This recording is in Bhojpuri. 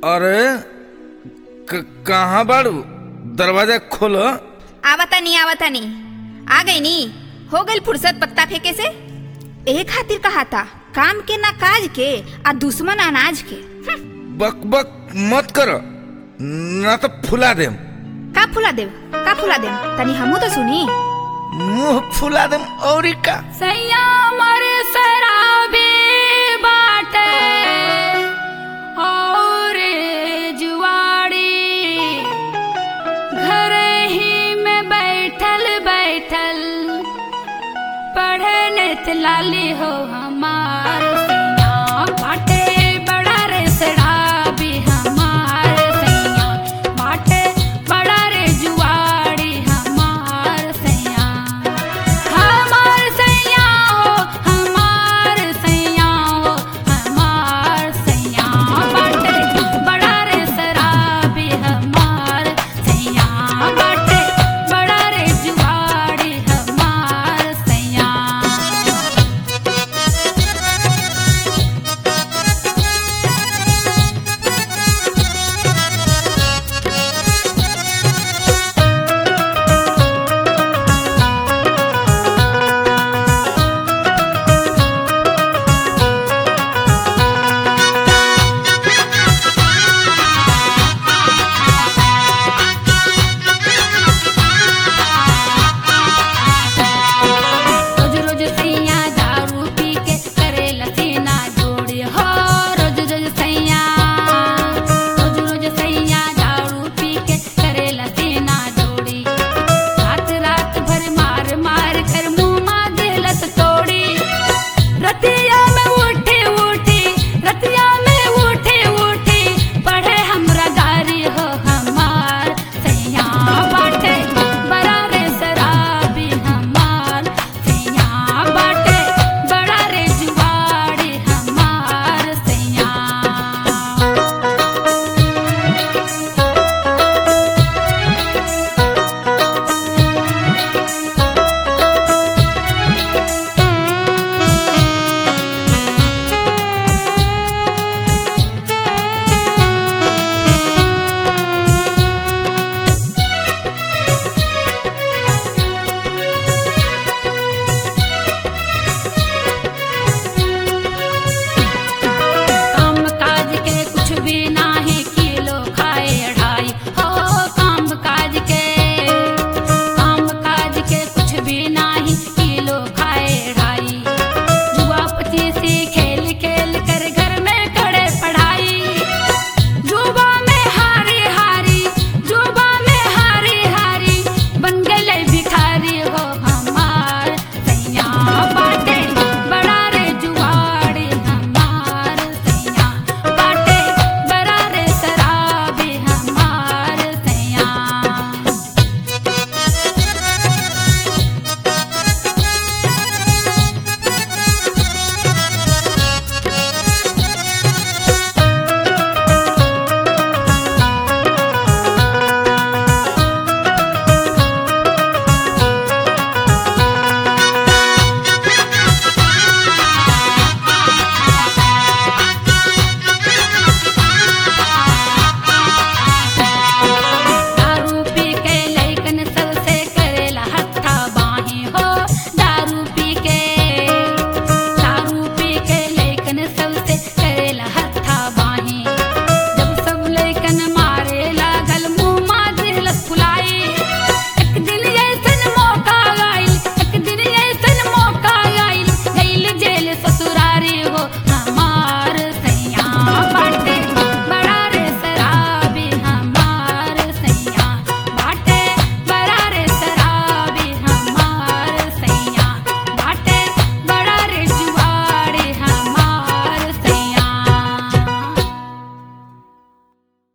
अरे क- कहाँ बाड़ू दरवाजा खोलो आवता नहीं आवता नहीं आ गई नी हो गई फुर्सत पत्ता फेंके से एहे खातिर कहा था काम के ना काज के आ दुश्मन अनाज के हम्म, बक बक मत करो ना तो फुला देम का फुला देव का फुला देव तनी हमू तो सुनी मुंह फुला देम और का सैया मर शराबी बाटे और जुआड़ी घर ही में बैठल बैठल पढ़े नेत लाली हो